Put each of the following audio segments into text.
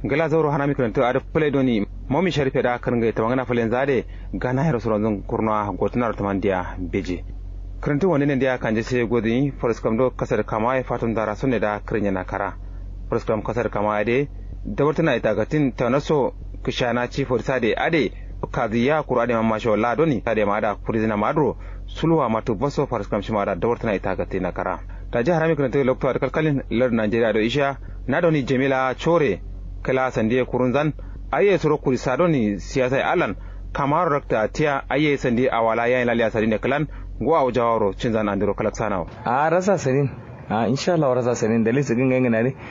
gala zauro hana mi kanto ada play doni momi sharife da kan ga tamangana falen zade gana hero suron zon kurna gotunar tamandiya beji kanto wani ne da kan je sai godi forest kam do kasar kama ya fatun dara sunne da krinya na kara forest kam kasar kama de da wartana ita gatin tanaso kishana ci forisa de ade kaziya kura de mamma sho la doni ade ma da kurizina madro sulwa matu baso forest kam shima da da wartana ita gatin na kara ta jihar harami kanto lokto da kalkalin lar Najeriya do isha na doni Jamila Chore kala sande kurunzan aye soro kuri sadoni siyasa alan kamar rakta tiya aye sande awala yayin laliya sadine kalan go aw jawaro cinzan andiro kalak sanaw a rasa sanin a insha Allah rasa sanin dalil su ginga ngana ne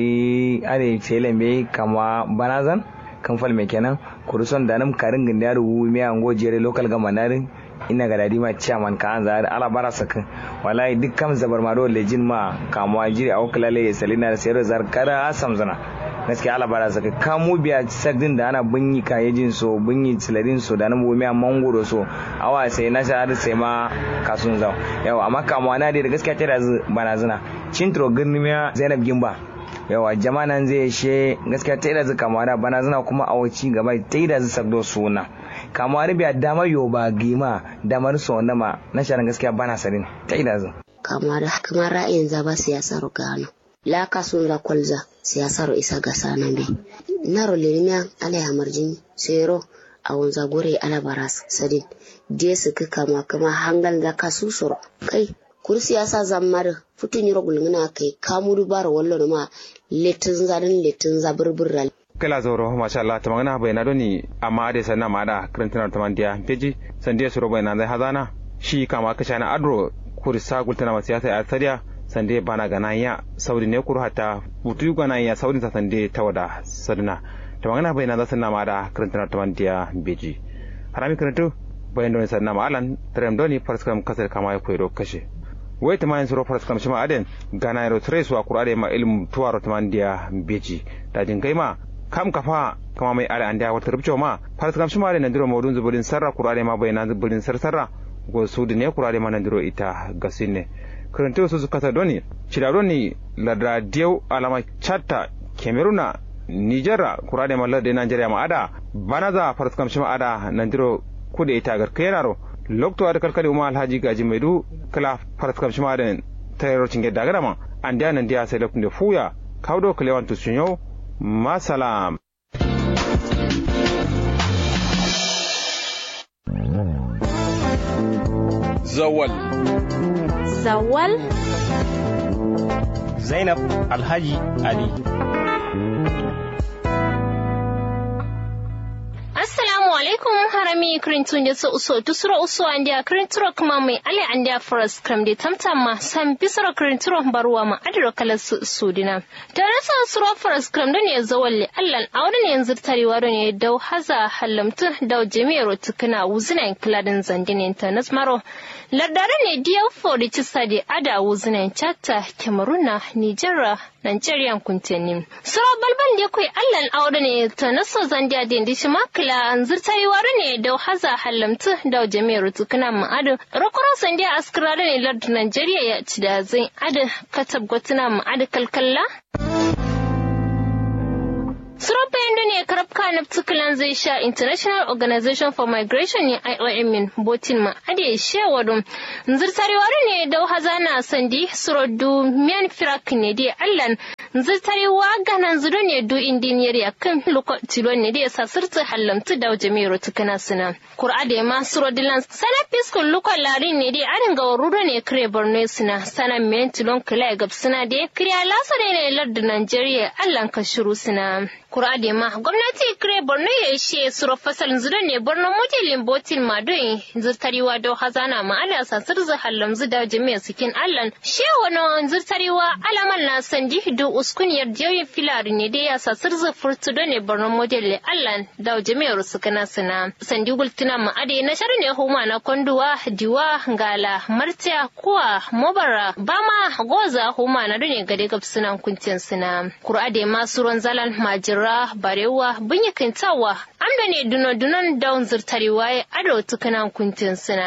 sai are tele me kama banazan kan fal me kenan kuruson da nam karin ginda ru mi ango jere local gamanarin ina ga dadi ma chairman ka an zare ala bara saka wallahi duk kam zabar ma do lejin ma kamwa jiri au kalale salina da sayar zar kara asam zana gaskiya ala bara saka kamu biya sagdin da ana bunyi kayejin so bunyi tsilarin so da nan bomi a mangoro so awa sai na sha har sai ma kasun zau yawa amma kamwa na da gaskiya tana bana zina cintro girnimiya zainab gimba yawa jama'a nan zai she gaskiya ta da zuka mara bana zina kuma a waci gaba ta da zu sagdo suna kamar biya damar yo ba gima damar so na ma na sharan gaskiya bana sarin ta da zu kamar kamar ra'ayin zaba siyasar gano la kasun za kwalza siyasar isa ga sanan bi naro lirimiya ala ya marjin sero a wanza gore ala baras sadin je su kama kama hangal da kasu soro kai kur siyasa zammar futun yiro gulngina kai kamuru bar wallo ma letin zarin letin zabirbirral kala zoro masha Allah ta magana bai na doni amma ade sanna ma da karantina ta mandiya peji sandiya suro bai na zai hazana shi kama ka shana adro kur sa gultana ma siyasa a tariya sande bana gana ya saudi ne kur hata mutu gana ya saudi ta sande ta wada sadna ta magana bai na zai sanna ma da karantina ta mandiya beji harami karantu bayan doni sanna ma alan tarem doni farskam kasar kama ya koyro kashe wai ta mayin suro faras kamshi ma aden gana yaro tres wa kurade ma ilmu tuwaro ta mandiya beji da jin kai ma kam kafa kama mai ala andiya wata rubcewa ma faras kamshi ma aden nandiro maudun zuburin sarra kurade ma bayan zuburin sarsarra go su ne kurade ma nandiro ita gasinne kurante su kasa doni cida doni ladra diyau alama chatta kemeruna nijera kurade ma ladde nigeria ma ada banaza faras kamshi ma ada nandiro kude ita garkayenaro lokto ada kalkali uma alhaji gaji maidu kala farat kam shima den tayro cinge dagara ma andi nan dia sai lokunde fuya kawdo kalewan to sunyo masalam zawal zawal zainab alhaji ali assalamu alaikum harami krintun da uso tusuro uso andia krinturo kuma mai ale andia forest kram de tamtama sam bisoro krinturo barwa ma adiro kala su sudina da rasa suro forest kram don ya zawalle allan auren yanzu tarewa don ya dau haza halamtu dau jami'ar tukuna wuzinan kiladin zandinin ta nasmaro lardare ne diyar fori ci sadi ada wuzinan chatta cameroon nigeria Nigerian kuntenin. Sura balban da kai allan aure ne ta naso zandiya da indi shimakila an zirtayi wari ne da haza halamtu da jami'ar tukuna ma'adu. Rokoro sandiya askirare ne lardu Nigeria ya ci da zai adu katab gwatuna ma'adu kalkalla. Suropa yadda ne karabka na tukulan zai sha International Organization for Migration ne IOM min botin ma ade shewadun zirtarewar ne da hazana sandi surodu miyan firak ne dai allan zirtarewa ganan zudo ne du indiniyar ya kan loko tilo ne dai sa sirta hallamtu da jami'ar tukuna suna kur'a da ma surodilan sana fiskun loko larin ne dai arin ga waruro ne kire borno suna sana miyan tilon kila gab suna dai kiriya lasa ne lardin Najeriya allan ka shiru suna kurade ma gwamnati kire borno ya ishe suro fasal zuro ne borno mujalin botin madoyin zirtariwa do hazana ma ala sasir zu hallam zu da jami'a sikin allan she wani zirtariwa alaman na sandi do uskuniyar jiyoyin filari ne dai ya sasir zu furtu do ne borno mujalin allan da jami'ar su kana suna sandi gultuna ma ade na shari ne huma na konduwa diwa ngala martiya kuwa mobara bama goza huma na do ne gade gab suna kuncin suna kurade ma suron zalan majira ra barewa bunyi kintawa amda ne duno dunon daun zirtari waye ado tukanan kuntin suna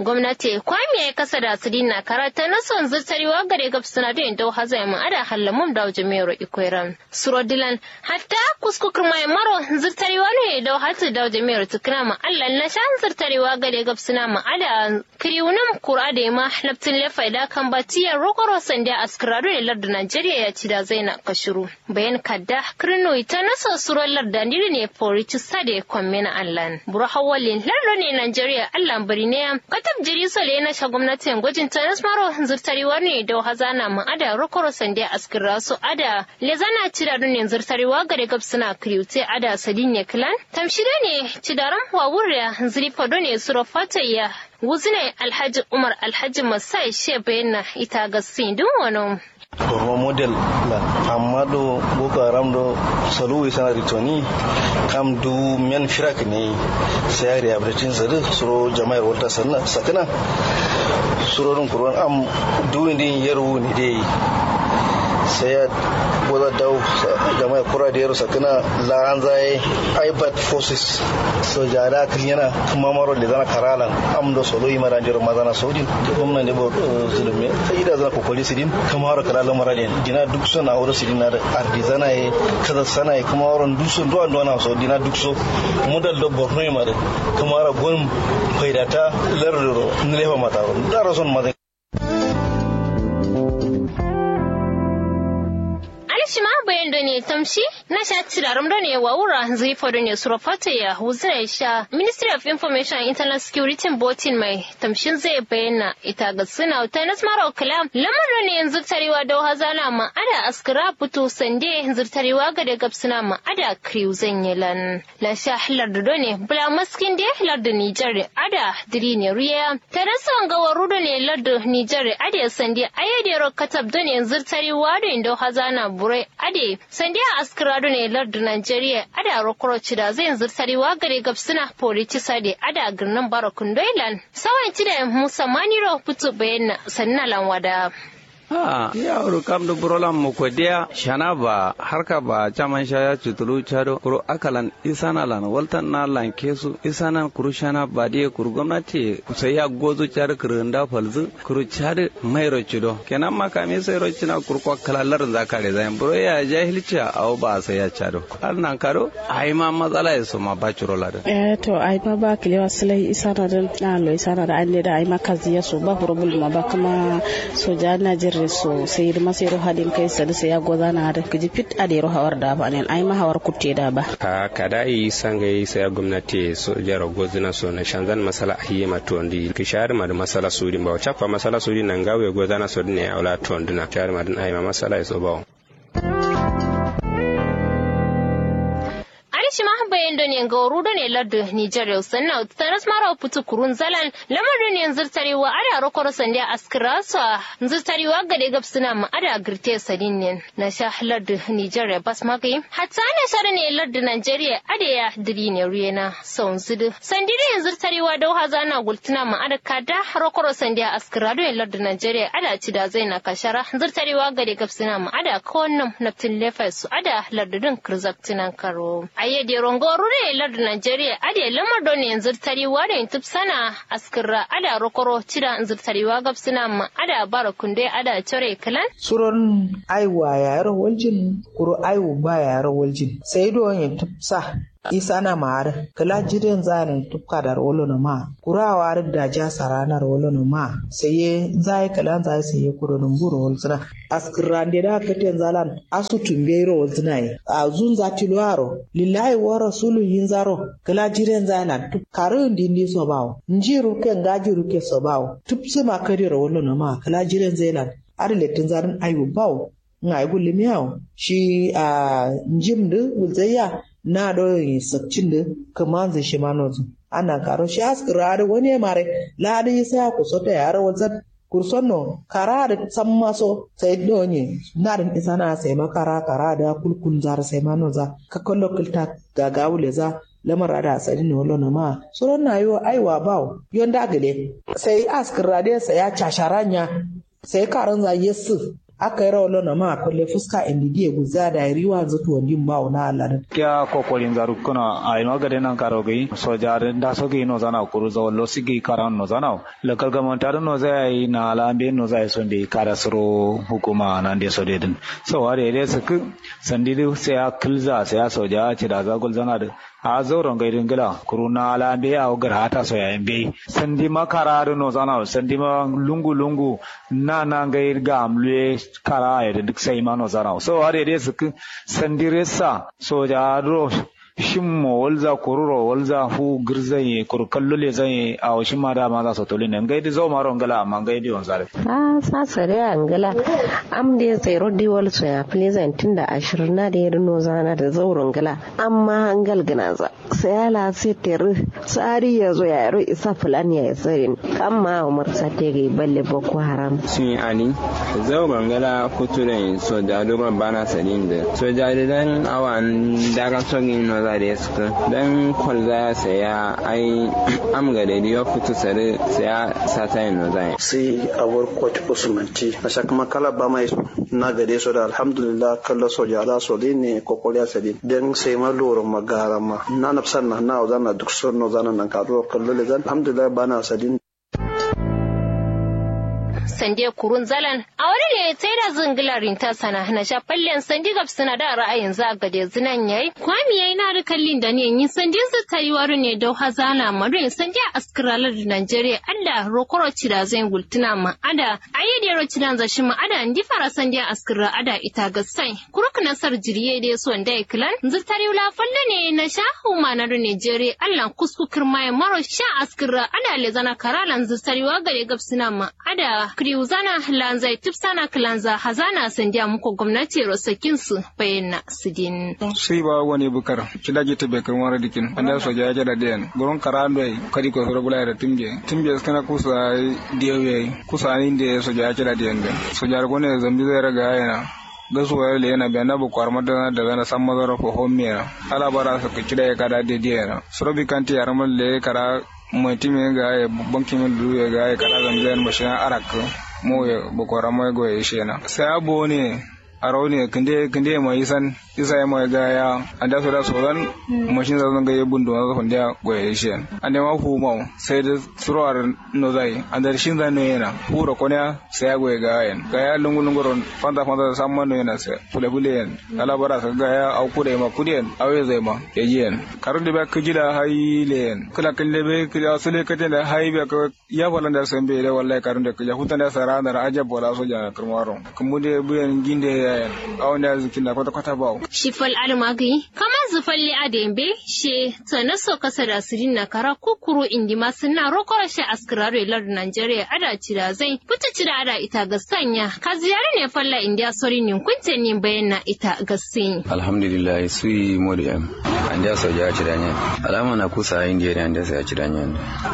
gwamnati kwami ya kasa da su dina karata na son zirtarewa gare gab suna da yin dauha zai ma ada hallamun da jami'ar ikwairan surodilan hatta kuskukur mai maro zirtarewa ne da hatu da jami'ar tukuna ma allah na shan zirtarewa gare gab suna ma ada kiriunan kura da ma laftin lefa da kan batiyar rokoro sanda askarado ne lardin najeriya ya ci da zai na kashiru bayan kadda kirno ita na sosurar lardin ne forici sade kwammena allah buru hawalin lardin ne najeriya allah bari ne katab jiri sole na sha gwamnatin gwajin tanis maro zurtarewa ne da hazana ma ada rokoro sanda askira su ada lezana cida ne zurtarewa gare gab suna kriwte ada sadin kilan tamshire ne cidaran wawuriya zirifado ne suro fatayya wuzine alhaji umar alhaji masai she bayyana ita ga sindin wani Borno model la amma do Boko Haram do salu sana ritoni kam du men firak ne sai ya abratin zare suro jama'ar wata sanna sakana suro dun kurwan am du indin yaru ne dai sai ya goza dau jama'a kura da yaro sakana la an zai ibat forces so jara yana kuma maro da zana karalan am do solo yi mara jiro mazana saudi gwamnan da zulume sai da zana kokoli sidin kuma maro karalan mara da dina duk sun a wurin sidin na da ardizana ye kaza sana ye kuma maro duk sun do ando na so dina duk so mudal do borno yi mara kuma maro gon faidata lardoro nilefa mata da rason mazan shima bayan da ne tamshi na sha tirarum da ne wa wura zifo da ne surafata ya huzina sha ministry of information and internal security botin mai tamshin zai bayyana ita ga suna ta nasmara kalam lamar da ne yanzu tarewa da hazana ma ada askara fito sande yanzu tarewa ga da gabsuna ma ada kriu zanyelan la sha halar da ne bula maskin da halar da nijar ada diri ne riya ta rasa ga waru da ne lar nijar ada sande ayyadero katab da ne yanzu tarewa da inda hazana burai ade sandiya askrado ne lardu Najeriya ada rokoroci da zai zurtarewa gare gabsuna polici sade ada girnin barakun doilan sawan ci da musa maniro fito bayan sannan lanwada. ha ya uru kam do burolam mo ko dia shana ba harka ba chaman shaya chutulu chado kuro akalan isana lan waltan na lan kesu isana kuru shana ba dia kuru gwamnati sai ya gozo char kurunda falzu kuru char mai rochido kenan ma kame sai rochina kuru ko kalalar zakare zan buro ya jahilci aw ba sai ya chado har nan karo ai ma matsala ya so ma ba churo lada eh to ai ma ba kilewa silai isana da na lo isana da an da ai ma kaziya so ba hurubul ma ba kuma soja Najeriya so sai ma sai ro hadin kai sa da sai ya goza na da kiji fit a da ro hawar da ba ne ai ma hawar kutte da ba ka kada yi sangai sai gwamnati so jaro gozina so na shanzan masala ahiye ma tondi kishar ma da masala sudi ba chapa masala sudi nan gawe gozana so ne awla tonduna char ma dan ai ma masala so ba shi ma bayan da ne ga waru da ne lardu Nijar yau sannan taras mara putu kurun zalan lamar da ne zirtarewa ada rokoro sande askira su zirtarewa ga da gab suna ma ada girte sadin ne na sha lardu Nijar ya bas magai hatta ne shara ne lardu Najeriya ada ya diri ne ruyena son zudu sandi da zirtarewa da haza na gultuna ma ada kada rokoro sande askira da lardu Najeriya ada ci da zai na kashara zirtarewa ga da gab suna ma ada kowannan naftin lefa su ada lardudin kirzaktinan karo aye de rongoru ne lardu Najeriya ade lamar don yanzu tariwa da yintub sana askirra ada rokoro cida yanzu tariwa gabsina ma ada bara kunde ada cire kalan suron aiwa yaro waljin kuro aiwu ba yaro waljin sai don yintub sa isa na maar kala jiren zane tupka dar wolo no ma kura war da ja sarana wolo no ma seye zai kala zai seye kuro no mburo wol sina askirande da katen zalan asu tumbe ro wol sina yi a zun za tilwaro lillahi wa rasulu yin zaro kala jiren zane tup karu ndi ndi so bawo njiru ke ngajiru ke so bawo tup sima kadi ro wolo no ma kala jiren zailan arletin zarin ayu bawo ngai gulli miyawo shi a njimdu wulzayya na do sakcin da kaman zai shi manozu ana karo shi askira da wani mare ladi sai ku so ta yara wazan kurson no kara da san maso sai do ne na da isa na sai makara kara da kulkun zar sai manoza ka kallo kilta ga gawule za lamar da asali ne wala ma suron na yo aiwa bawo yon da gale sai askira da sai ya casharanya sai karan za yesu aka yi rawalo na ma kulle fuska indidi guza da riwa zuto din ba na Allah kya kokolin zaru kuna ai magade nan karo gai sojar da so gi no zana kuru zo lo sigi karan no zana local government ar no zai na alambe no zai son de kara suro hukuma nan de so de din so ware de su sandi sai a kilza sai a soja ci da zagul zana da a zauren gaidin gila kuru na alambe a ogar hata so yayin bai sandi makara da no zana sandi ma lungu lungu na na gair ga amle kara ya duk sai ma no zana so ware de su sandi resa soja ro shin mo walza kururo walza hu girzan ye kur kallo le zan ye a washin ma da ma za su tolin nan gaidi zo maro ngala amma gaidi on sare a sa sare angala am de tsero di wal so ya pleasant tunda ashirin na da yadda zana da zauren gala amma angal gina za sai ala sai ter tsari ya zo ya yaro isa fulani ya tsirin amma umar sa te ga balle boko haram sun ani zauren gala kuturen soja dogon bana sadin da soja da dan awan daga sogin no za da suka dan kwalza ya saya ai am ga da diyo kutu sare saya sata yin no zai sai awar coach usmanti a shakama kala ba mai na gade so da alhamdulillah kalla soja da so ne kokoli ya sadi dan sai ma loro magara ma na nafsan na na zana duk son no zana nan ka do kallo le zan alhamdulillah bana sadin sande kurun zalan a wani ne sai da zingilarin ta sana na shafallen sandi gab suna da ra'ayin za ga da zinan yayi kwami yayi na rikallin da ne yin sandi su ta yi wari ne da hazana marin sandi a askiralar da Najeriya Allah rokoro da zai gultuna ma ada ayi da ro cidan zashi ma ada ndi fara sandi a askira ada ita ga sai kuruk nasar jiriye da so da iklan zutari la falle ne na shahu ma na Najeriya Allah kusku kirma maro sha askira ada le zana karalan zutari wa gare gab suna ma ada kriuzana lanzai tipsana kilanza hazana sandiya muku gwamnati rosakin su bayyana su din. Sai ba wani bukar kida ji ta bekar wani dikin anda so ja ja da den gurin karando ai kadi ko soro bula da timje timje kana kusa diyoye kusa ni de so ja ja da den so ja gone zambi zai raga yana gasuwa le yana biya na bukwar madana da zana san mazara ko homiya ala bara su kida ya kada de diya sorobi kanti yarmal le kara mutum ga ya bankin min duru ya ga ya kana zamzayar mashin arak mo ya bukora mo go ya shena sai abo ne aro ne kinde kinde mai san isa ya mai ga ya anda so da so dan mashin zan ga ya bundu na zan da go ya shen ande ma hu mau sai da surar no zai anda shin zan ne yana hura konya sai ya go ya ga yan ga ya lungu lungu ron fanta fanta san man no yana sai fule fule yan ala bara sa ga ya au kude ma kude awe zai ma ya ji yan karu da ba kujida haile yan kula kalle be kula sule kate da haibe ka ya falan da san be da wallahi karun da ya hutan da sara da ajab wala so ja kurmaro kuma da buyan ginde ya awon da zikin da kwata kwata ba Shifal almagi kama zufalli adembe she tana so kasa da sirin na kara kukuru indi masu na rokora she askiraro ilar Nigeria ada cira zai fita cira ada ita ga sanya ka ziyara ne falla indiya sori nin kunte nin bayan na ita ga sin. Alhamdulillah sui modi am andiya so ja cira nya alama na kusa indiya ne andiya so ya cira nya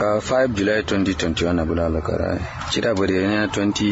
5 July 2021 na bula lakara cira bari ne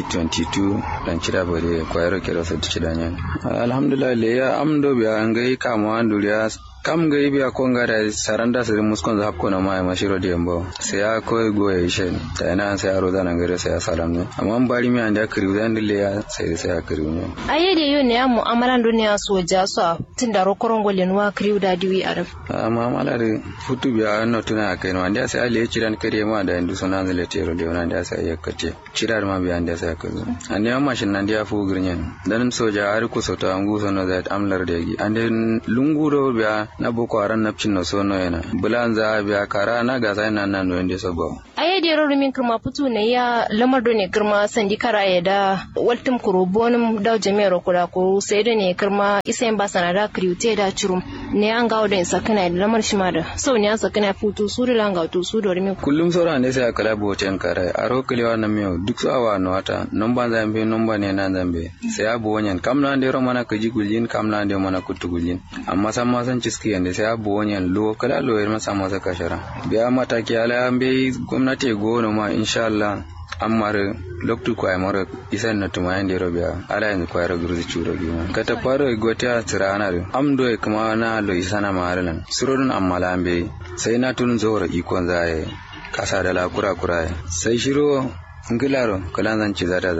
2022 dan cira bari kwayar kero sa cira nya alhamdulillah le ya amdo biya an gai kama duriya kam ga ibi a konga da saranda siri muskon za hapko na mai mashiro di yambo sai ya koi go ya ishe da yana sai ya roza na gare sai ya salam ne amma an bari mi anda kiri zan dille ya sai sai ya kiri ne aye da yau ne ya mu'amalan duniya so ja so tun da rokoron golin wa kiri da diwi arab amma mala da futu biya no tuna kai no anda sai ale ciran kare ma da indu sunan zale tero da wannan da sai ya kace cirar ma biya anda sai ka zo anda amma shin nan dia fu girnyen dan soja har ku sauta angu sono da amlar da gi anda lungu do biya na boko haram na cin so no yana bulan za biya kara na ga sai nan nan wende so go aye de ro min kirma putu ne ya lamar do ne kirma sandi kara ya da waltum kuro bonum da jami'ar kura ko sai da ne kirma isen ba sanada kriute da churum ne an ga wadin sakana da lamar shi ma da so ne an sakana putu su da langa to su do min kullum sora ne sai kala boten kara aro kliwa na miyo duk so awa no wata nomba zambe nomba ne na zambe sai abu wanyan kamna ande ro mana kaji guljin kamna ande mana kutu guljin amma san ma san ciski yanda sai abu wanyan lo kala lo yar masa masa kashara biya mataki ala ambe gwamnati go no ma insha Allah amare loktu ko ay moro isan na tuma yande robiya ala yanzu ko ayro gurzi churo gima kata paro gotia tirana re amdo e kuma na lo isana maralan sururun ammala ambe sai na tun zora ikon zaye kasa da la kura kura sai shiro ngilaro kalan zan ci zata za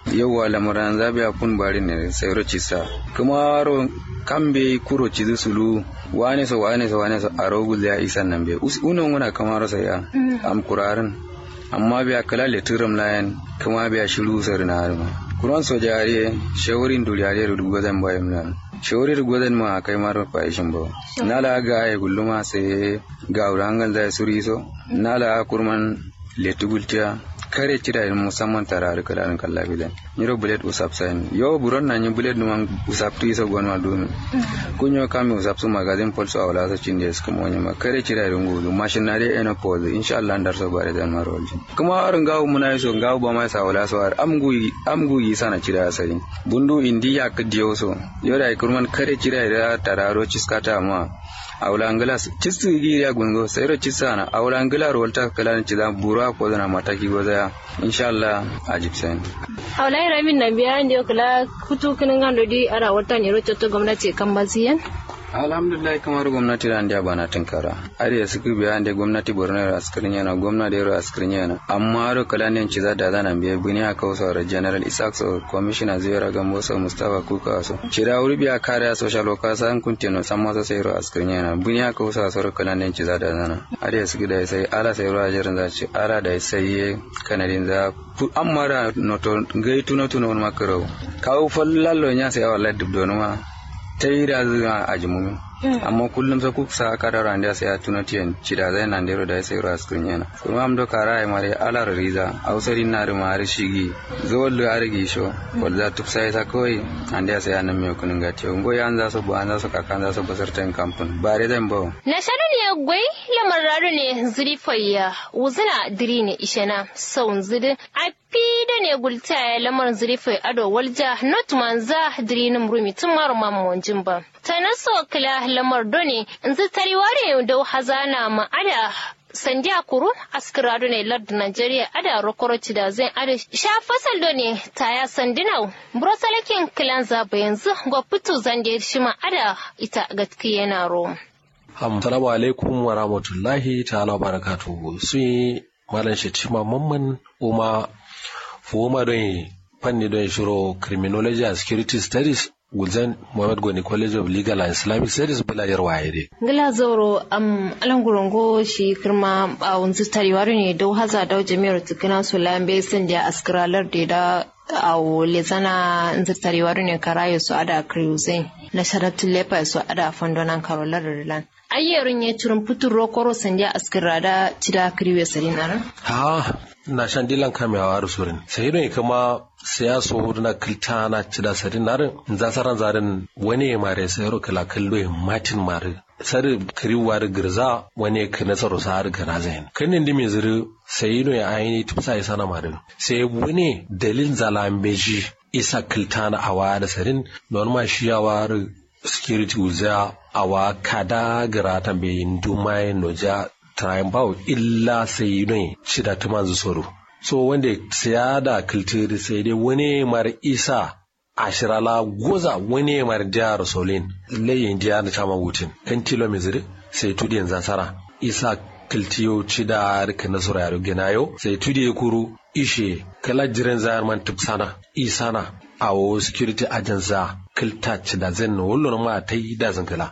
yawwa lamaran zabiya kun bari ne sai roci sa kuma ro kambe kuro ci sulu wane so wane so wane so aro gul ya isan nan be uno nguna kamar sa ya am kurarin amma biya kala le turum layan kuma biya shiru sar na harma kuran so jare shawarin duliyare rudu gozan bayan nan shawarir gozan ma kai mar fa ishin ba nala ga ay gulluma sai ga urangal da suri so nala kurman letugultiya kare cira yin musamman tara da kala an kalla bilan nyiro bullet usap sain yo buron na nyi bullet numan usap tu isa gwanwa dumi kunyo kami usap su magazin polso awla sa cinde es kuma wani ma kare cira yin gudu mashin na dai ena pose insha Allah ndar so bare dan marol kuma arin gawo muna yi so gawo ba mai sa awla so ar amgu amgu yi sana cira sai bundu indiya kadiyo so yo da kurman kare cira da tararo ciskata ma awulangila cistu igi ya gungo sayro cisana awulangila rolta kala ci da bura ko da mataki go da inshallah ajib sen awlai ramin na biya ndio kala kutu kinin gando di ara wata ne rocho to gwamnati kan baziyan alhamdulillah kamar gwamnati da ndiya bana tinkara ari su ku biya ande gwamnati borno ra askirin yana gwamnati da askirin yana amma ro kala ne ci da zana biya buni aka wasa ra general isaac so commissioner zai ra gambo so mustafa kuka so cira wuri biya kare social worker san kuntino san masa sai ro askirin yana buni aka wasa so kala ne ci da zana ari su da sai ala sai ro ajirin za ci ala da sai kanadin za amma ra noto gaitu noto no makaro kawo fallallo nya sai wallahi dubdonuma ta yi da zuwa a jimumi amma kullum sa kuka sa ka da randa sai ya tuna tiyan cida zai nan dero da sai ras kun yana kuma am do kara ai mare alar riza ausari na ru mare shigi zo lu argi sho wanda tup sai sa koi ande sai ya nan me kun ga tiyo ngo yan za su ba an za su kakan za su basar tan kampun bare zan bawo na shaɗu ne gwai lamar raru ne zurifayya wuzina diri ne ishena saun zidi a da ne gulta ya lamar zurifai ado walja not manza diri nim rumi tun maru mamonjin ba ta naso kila lamar doni in zi tariware da hazana ma'ada sandiya kuru askirado ne lardu Najeriya ada rokoroci da zai ada sha fasal do ne taya sandinau brosalakin kilan zaba yanzu ga fitu zande shi ma ada ita gaskiya na ro Assalamu alaikum wa rahmatullahi ta'ala wa barakatuhu sun yi malam shetima mamman uma fuuma don fanni don shiro criminology and security studies gulzan Muhammad Goni College of Legal and Islamic Studies bula yar waye dai. Gila zoro am alangurongo shi kirma a wanzu tariwaru ne dau haza dau jami'ar tukuna su lambe sun da askiralar da da a wole zana nzu tariwaru ne karayo su ada kriuzai na sharatun lefa su ada fondonan karolar rilan. Ayyarin ya turin fitin rokoro sandiya askirada cida kriwe sarinaran? Ha, na shan dilan kamewa da surin. Sai ne kama siyaso na kilta na cida sarin narin za saran zarin wani ya mare sai ro kala kallo ya matin mare sari kiriwa da girza wani ka nasaru sa har gana zain kanin da mai zuri sai no ya aini tufsa ya sana mare sai wani dalil zalambeji isa kilta na awa da sarin don ma shi yawa security uza awa kada gara tambayin dumai noja triumph illa sai ne shida ta manzu soro so wanda siya da kiltiri sai dai wani mar isa ashirala goza wani mar jihar solin layin jihar da chama wutin kan tilo miziri sai tudi yanzu sara isa kiltiyo ci da rika nasura yaro ginayo sai tudi ya kuru ishe kala jiran zayar man tupsana isana a wo security agency kilta ci da zan wallon ma ta yi da zankala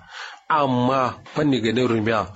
amma fanni ganin rumiya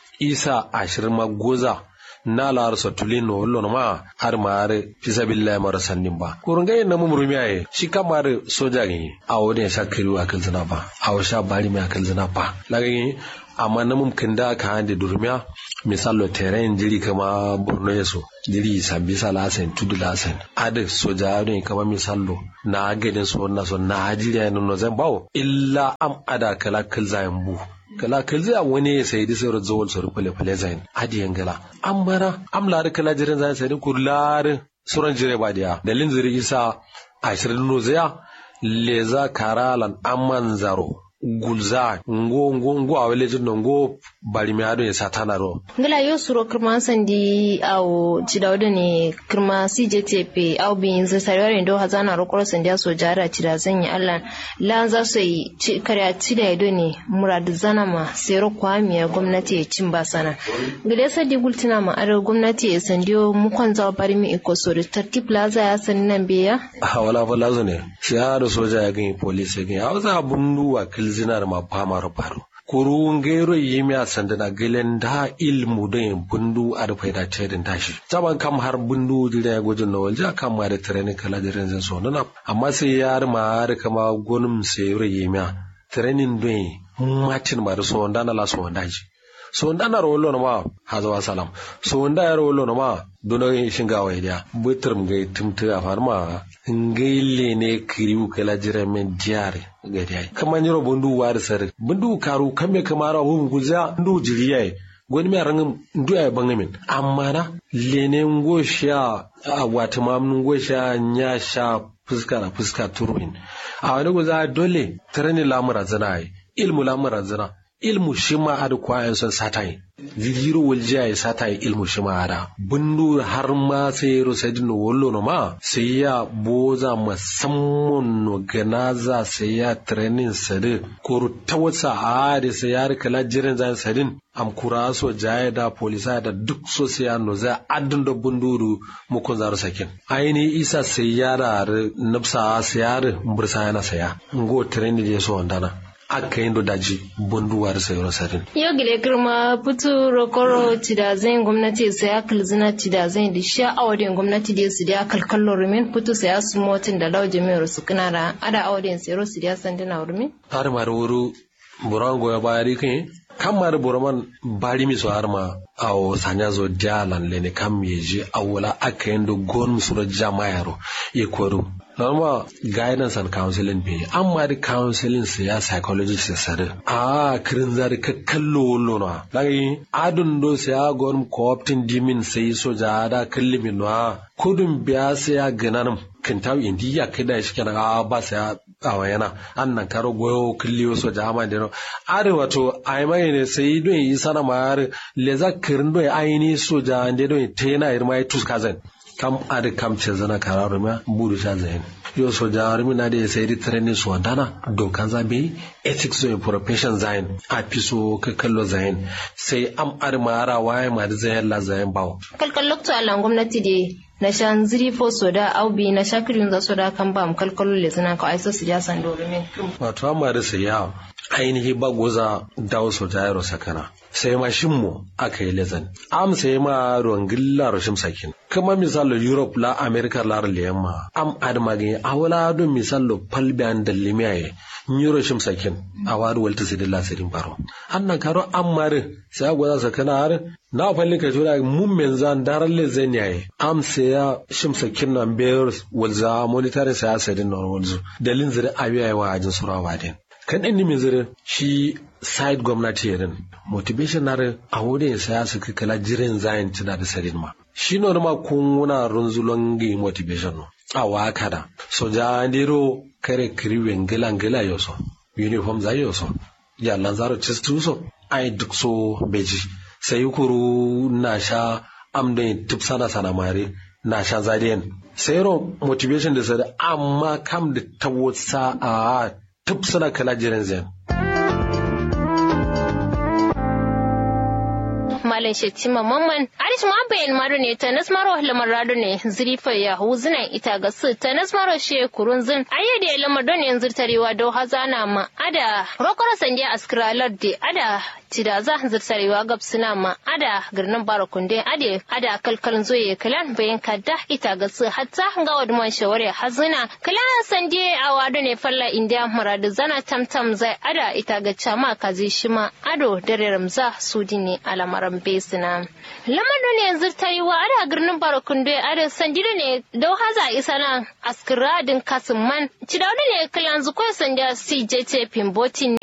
isa ashirin ma goza na lar satulin no lon ma har ma har fisa billahi mara sannin ba kurun ga na mumuru mi aye shi kamar soja gani a wodin sha kiri wa kalzina ba a sha bari mi kalzina ba lagani amma na mum kinda ka hande durmiya misalo terrain jiri kama borno yeso jiri sambi salasen tudu lasen ade soja ne kama misalo na gadin so na so na jiri no no zan bawo illa am ada kala kalzayan bu kala kalzi a wani ya sayi da sauran zawal sauran fale-fale zayin hadiyan gala an mara am lari kala jirin zayin sayi kur larin suran jire ba diya dalin ziri isa ashirin no zaya leza karalan amman zaro gulza ngo ngo ngo a wele jin ngo bari mi ado ya satana ro ngila yo suro kirma sandi au cidawda ne kirma CJTP au bin zai sarewar ndo hazana ro koro sandi so jara cida zan yi Allah la za su yi karya cida ido ne murad zana ma sero kwamiya gwamnati ya cin basana ngila sadi gultina ma aro gwamnati ya sandiyo mukon za bari mi iko so da tartib plaza ya sani nan biya a wala fa lazo ne shi ya da soja ya gani police ya gani a wasu abun wa kilzinar ma fama faru kuru ngero yimi a sandana gelen da ilmu da yin bundu a da faida tedin tashi taban kam har bundu dire ya gojin na walja kam ma da training kala da rinzin so nana amma sai yar ma har kama gonum sai yure yimi a training don matin ma da so wanda na la so wanda ji so wanda na rolo na ma hazawa salam so wanda ya rolo na ma dono shinga wa idia butrum ga tumtu a farma ngaile ne kiriu kala jira men diare gari ai kama nyiro bundu war sar bundu karu kame kamara hun guza ndu jiriye gwani mai rangin ndu ya banga min amma na lene ngo sha a wata mamnun ngo sha nya sha fuska na fuska turuin a wani guza dole tarani lamura zana ai ilmu lamura zana ilmu shi ma ada kwayan son satai zigiro waljiya ya satai ilmu shi ma ada bundu har ma sai ro sai dinu wollo no ma sai ya boza musamman no ganaza sai ya training sade ko ta wasa a da sai ya rika lajirin zan sadin am kura so jaya da polisa da duk so sai ya no za adun da bunduru mu kun zaru sakin aini isa sai ya da nafsa sai ya bursa yana saya ngo training je so wandana aka yi daji bunduwar sayar sarin. Yau gile girma putu rokoro tidazin gwamnati sai ya kalzina tidazin da sha awadin gwamnati da su da kalkallon rumin putu sai ya su motin da lau jami'ar su kana da ada awadin sayar su da sandina rumin. Har ma da wuri buran goya baya rikin kan ma da buraman bari mi so har ma a o sanya zo dialan lene kam yeji awula aka yi da gon su da jamayaro ya kwaro normal guidance and counseling be amma da counseling su ya psychologist ya sare a kirin zari ka kallo wallo na lagi adun do sai ya gon co-opting dimin sai so ja da kallimin na kudin biya sai ya ganan kintaw indi ya kida shi kenan a ba sai ya awa yana an nan karo goyo killiyo so jama da no are wato ai mai ne sai don yi sana ma le za kirin do ai ni so ja ande do te yana irma ai tus kazan kam ade kam ce zana kararo ma buru sha zahin yo so jarumi na da ya sai training su wandana dokan zabe ethics so profession zahin a fi so ka kallo zahin sai am ar mara waye ma da zahin la zahin bawo kalkal lokto alan gwamnati de na shan ziri fo soda aubi na shakirin za soda kan ba mu kalkalo le zana ka aiso su ja san dorumin wato amma da sai ya ainihi ba goza dawo so jayaro sakana sai ma mu aka yi lezan am sai ma ruwan gilla rashin sakin kuma misalo europe la america la yamma am adama gani a wala don misalo palbian da limiyaye ni rashin sakin a wadu walta sai dilla sirin baro annan karo am mare sai a goza sakana har na falli ka tura mun men zan daran lezen yayi am sai ya shim sakin nan bayar walza monitoring sai asadin normal dalin zira abiya wa ajin surawa din kan ɗan ni zira shi side gwamnati yarin motivation na a wurin saya su kala jirin zayin tana da sarin ma shi no ma kun wuna runzulon gi motivation no a waka da so ja ndiro kare kiriwen gila gila yoso uniform za yoso ya lanzaro chistu so ai duk so beji sai kuru na sha amdan tip sana sana mare na sha zadiyan sai ro motivation da sada amma kam da tawotsa a tip suna kala jirin zayin malam shettima mamman arish ma bayan maro ne ta nasmaro lamar rado ne zirifa ya huzuna ita ga su ta nasmaro she kurun zin ayyade ya lamar don yanzu tarewa do hazana ma ada rokoro sandiya askralar de ada tida za zirtarewa gab suna ma ada girnin barakunde ade ada kalkalin zoye kalan bayan kadda ita ga su hatta ga wadman shawari hazina kalan sandiya a wado ne falla indiya maradu zana tamtam zai ada ita ga chama kazi shima ado dare ramza sudi ne alamaran besina lamar ne yanzu ta yi wa ada girnin barakunde ada sandiya ne dau haza isa nan askiradin kasin man cidawda ne kalan zukwai sandiya cjt pimboti ne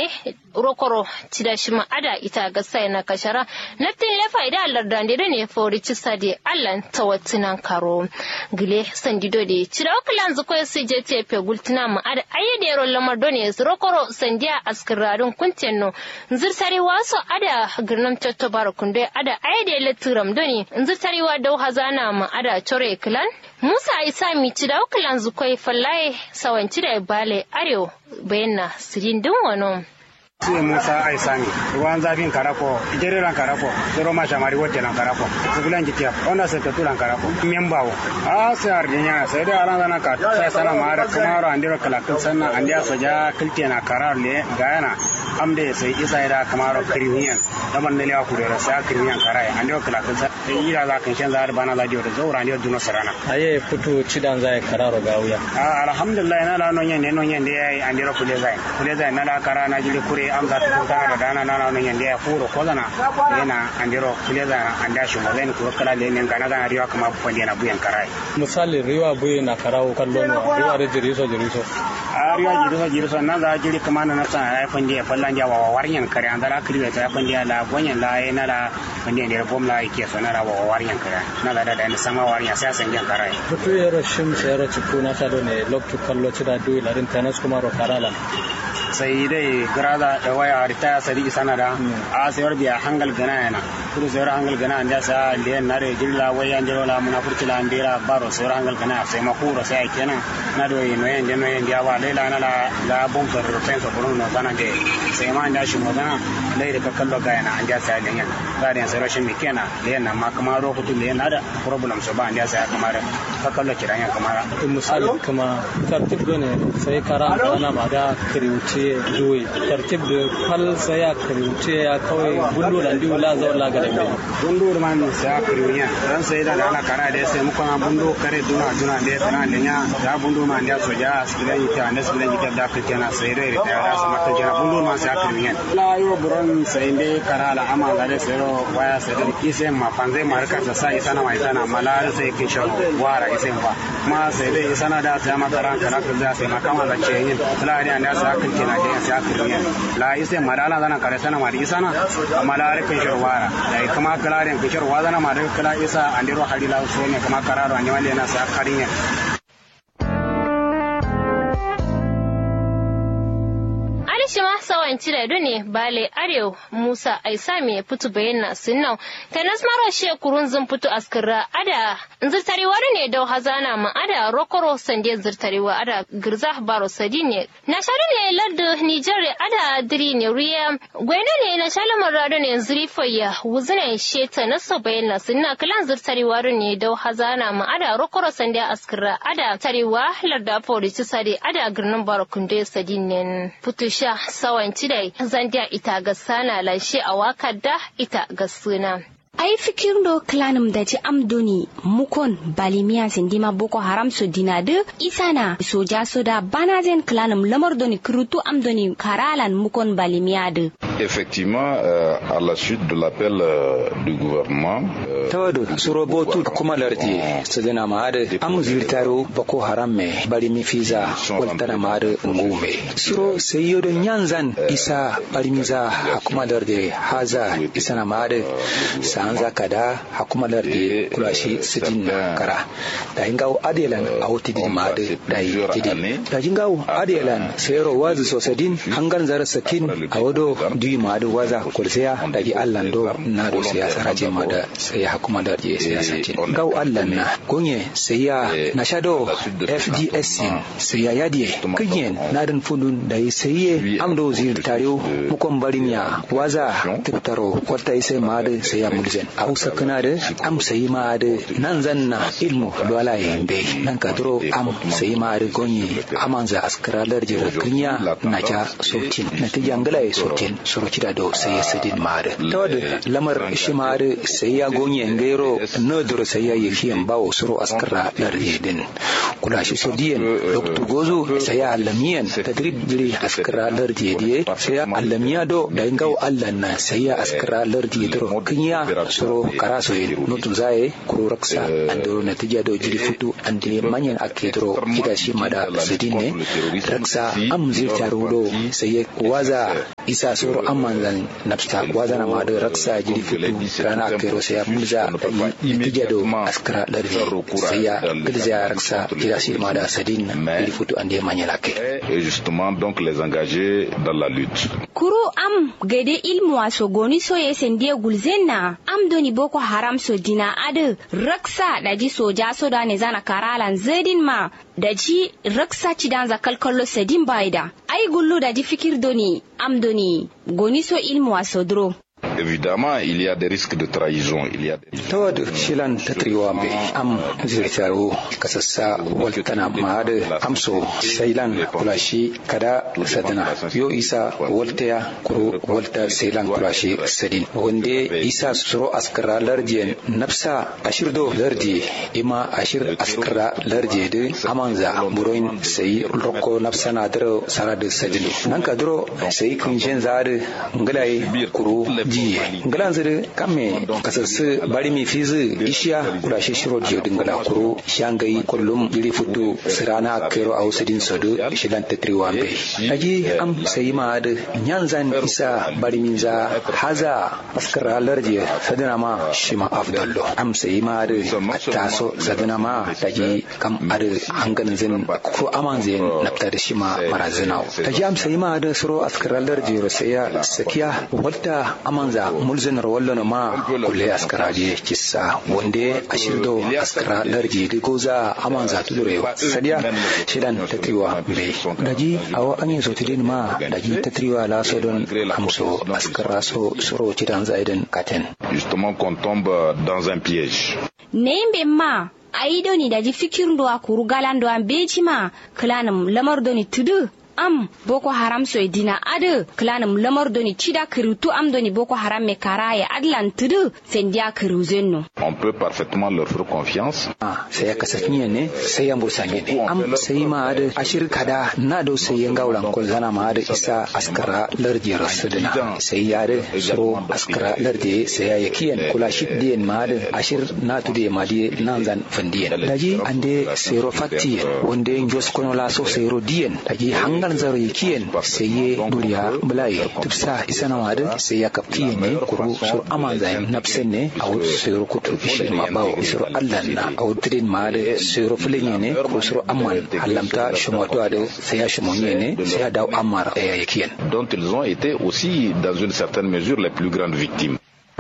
rokoro cida shi ma ada ita ga sai na kashara naftin lefa ida larda da ne fori ci sade allan tawattinan karo gile sandido de cida okalan zuko su je te pe gultina ma ada ayyade ro lamar done rokoro sandiya askirarin kuntenno nzir tare waso ada girnam cotto bara kunde ada ayyade letiram doni nzir tare wa dau hazana ma ada chore klan Musa Isa mi ci da ukilan zukwai fallaye sawanci da bale arewa bayan na sirin din wano. Sai Musa Aisani, ruwan zafin karako, jeriran karako, zero ma shamari wote lan karako, sibilan jitiya, onda se tetu lan karako, membawo. A sai ardinya, sai da alan zana ka, sai sana mara kuma ro andiro kalakul sanna andiya soja kilte na karar le gayana. Amde sai isa ida kamaro kirimiyan, daman ne lewa kudura sai kirimiyan karai, andiro kalakul sa, yi da za kan shan zahar bana za diyo da zaura andiro duno sarana. Aye putu cidan zai kararo gawuya. Alhamdulillah na la nonyen ne nonyen da yayi andiro kule zai, kule zai na la kara na jili kure am za ta kuta da dana na nan yanda ya furo ko zana yana andiro kule za anda shi mo zan ko kala le ne gana gana riwa kama ko na buyan karai misali riwa buye na karawo kallon wa riwa da jiriso jiriso a riwa jiriso jiriso na za jiri kama na nasa ya fandi ya fallan ja wa waryan kare an dara kiri ta fandi la gonyan la ya na la fandi ne bom la yake so na wa waryan kare na da da sama waryan sai san jan karai mutu yaro shim sai yaro ciku na sado ne loktu kallo ci da duyi larin tanas kuma ro karala sai dai grada da waya ritaya sadi isana da a sayar biya hangal gana yana kuru sayar hangal gana anda sa le na re jilla waya njero la muna furti la ndira baro sayar hangal gana sai makuro sai kenan na do yi noyen de noyen dia wa lela na la la bom so ro penso buru no sana de sai ma anda shi mo gana lai da kallo ga yana anda sai le yana ga da sai rashin mi kenan le na ma kuma ro kutu le na da problem so ba anda sai kamar ka kallo kiran ya kamar misali kuma tartib ne sai kara ana ma da kriuce zuwe tartib da fal sai ya kriuce ya kawai bundu da ndiu la zo la ga da bundu man sai kriunya dan sai da ana kara da sai mu kuma bundu kare duna duna da kana lenya da bundu man da soja asibilan yita ne asibilan yita da kake na sai da da da sama ta jira bundu man sai kriunya la yo buron sai ne kara la ama da sai ro waya sai da ise ma panze marka ta sai sana mai sana malar sai ke shan wara ise ba ma sai dai sana da sai ma karan kara ka sai ma kama da ce yin la ne an da sai kake na da sai kriunya la ise madala zana kare sana ma da isana malar ke shan wara dai kuma kalaren ke shan wazana ma da kala isa andiro halila so ne kuma kararo an wale na sa karinya shi ma sawanci da ne bale arew musa aisa me fitu bayyana sunnau ta nasmaro she kurun zun fitu askira ada zirtarewa ne dau hazana ma ada rokoro sande zirtarewa ada girza baro sadi ne na shaɗu ne ladda nijar ada diri ne riya gwene ne na shalamar rado ne zurifaya wuzina sheta na so bayyana sunna kalan zirtarewa ne dau hazana ma ada rokoro sande askira ada tarewa larda fori ci sade ada girnin baro kunde sadi ne fitu sha sawanci da zandiya ita ga sana lashe a wakar da ita ga suna. ai fikirdo klanum da ci amdoni mukon balimiya sindima boko haram so dinade isana soja soda banazen klanum lamar doni krutu amdoni karalan mukon balimiya de effectivement euh, à la suite de l'appel euh, du gouvernement tawado suro botu kuma lardi sadana maade am zirtaro boko haram me balimi fiza waltana maade ngume suro sayodo nyanzan isa balimiza hakuma lardi haza isana maade sanza kada hakuma lardi kulashi sidin kara da hingaw adelan awti din maade da yidi da hingaw adelan sayro wazi sosadin hangan zara sakin awodo di maade waza kulseya da gi allan do na do siyasa raje mada sai hakuma da je siyasa ce gaw allan na gonye sai ya na shado fds sai ya yadie kinyen na dan fundun da yi sai amdo zir tariyo mukon barinya waza tiktaro kwata sai maade sai ya mulzen a usa kana da am sai ma da nan zanna ilmu dole yambe nan ka duro am sai ma da gonye amanza askaralar jira kinya na ja sotin na ta jangala ya sotin suruki da do sai ya sidin ma da ta wadda lamar shi ma da sai ya gonye ngairo na duro sai ya yi fiyan bawo suru askara lar din kula shi sodiyan doktor gozo sai ya alamiyan tadrib jiri askara lar diye sai ya alamiya do da ingaw allan na sai ya askara lar diye duro kinya soro karaso ye nutun zaye kuro raksa ando natija do jiri futu ande manyan ake dro kita shi mada sidine raksa am zirta rudo sai waza isa soro amman zan nafsta wazana ma da raksa jiri futu rana kero sai ya mulza natija do askara lardi sai ya gilza raksa jira si ma da sadin jiri futu ande manyala ke et justement donc les engager dans la lutte kuru am gade ilmu waso goni so ye sendie gulzenna am doni boko haram so dina ade raksa daji soja so da ne zana karalan zedin ma daji raksa cidan za kalkallo sedin baida ai gullu daji fikir doni am doni goni so ilmu waso dro Évidemment, il y a des risques de trahison. Il y a des... tawad shilan tatriwa be am zirtaro kasassa waltana maade amso sailan kulashi kada sadana yo isa waltaya kuro walta sailan kulashi sadin wande isa suro askara lardiyan nafsa ashirdo lardi ima ashir askara lardi de amanza buroin sai rokko nafsa na daro sarade sadin nan ka duro sai kunjen zade ngalai kuro jiye ngalan zire kamme kasarsu bari mi fizi ishiya kula shi shiro jiyo dingala kuro shangai kullum jiri futu sirana kero a wasu sodo shilan tatriwa be aji am sai ma da nyanzan isa bari min za haza askara larje sadina ma shi ma afdallo am sai ma da taso sadina ma taji kam ada hanganin zin ko aman zin nafta da shi ma marazina taji am sai ma da suro askara larje saya sakiya wadda amanza mulzin rawallon ma kulle askara je kissa wande ashirdo askara larji di goza aman za tu dure sadiya shidan tatriwa be daji awo anye so tidin ma daji tatriwa la so don amso askara so soro tidan zaidan katen Justement qu'on tombe dans un piège. nembe ma ayi doni daji fikir ndo akuru galan ndo ambeji ma klanum lamar doni tudu am boko haram so dina ade klanum lamar doni cida kirutu am doni boko haram me karaye adlan tudu sendia kiruzenno On peut parfaitement leur faire confiance. ah sai ya kasance ne sai ya bursa ne am sai ma da ashir kada na do sai ya gauran kol zana ma da isa askara lardi rasulina sai ya da suro askara lardi sai ya yakiyan kula shi diyan ma da ashir na tu de ma di nan zan fandiyan daji ande sero fatti wanda yin jos kono la so sero diyan daji hangal zaro yakiyan sai ya duriya bulai tufsa isa na ma da sai ya kaptiyan ne kuru sur aman zai nafsen ne a wasu sero kutu shi ma bawo isro allah na a wutrin ma da sero filin ne ko sero amman halamta shumatu da sai ya shumonye ne sai ya dawo ammar ya yakiyan dont ils ont été aussi, dans une certaine mesure, les plus grandes victimes.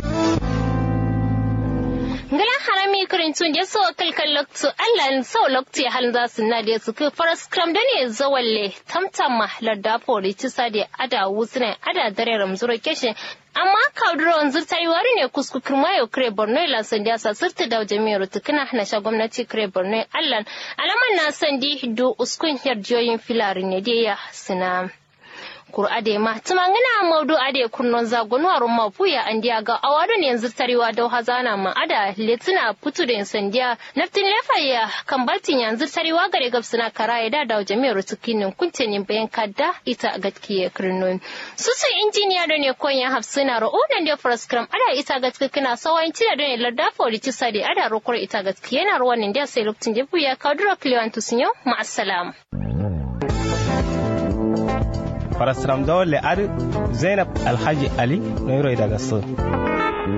ngala harami karintun da so kalkal loktu Allah so loktu hal za su na da su faras kram da ne zawalle tamtam larda fori ci sade ada wusne ada dare ramzuro keshe amma kaudron zurtai wari ne kusku kirmayo kre borno la sandi asa sirta da jami'ar tukuna na sha gwamnati kre borno Allah alaman na sandi do uskun yarjiyoyin filari ne da ya sina kur ade ma tumangina maudu ade kunnon zagon warun mafuya an diya ga awado ne yanzu tarewa da hazana ma ada letina putu da sandiya naftin lefaya kan baltin yanzu tarewa gare gabsuna karaye da da jami'ar tukinin kuntenin bayan kadda ita gatkiye kirnon su su injiniya da ne koyan hafsuna ro'unan da fraskram ada ita gatkina sawayin cida da ne larda fori ci sade ada rokor ita gatkiye na ruwan da sai lokacin da buya kadura kliwantus yau ma'assalam. farasram dole ar zainab alhaji ali no daga so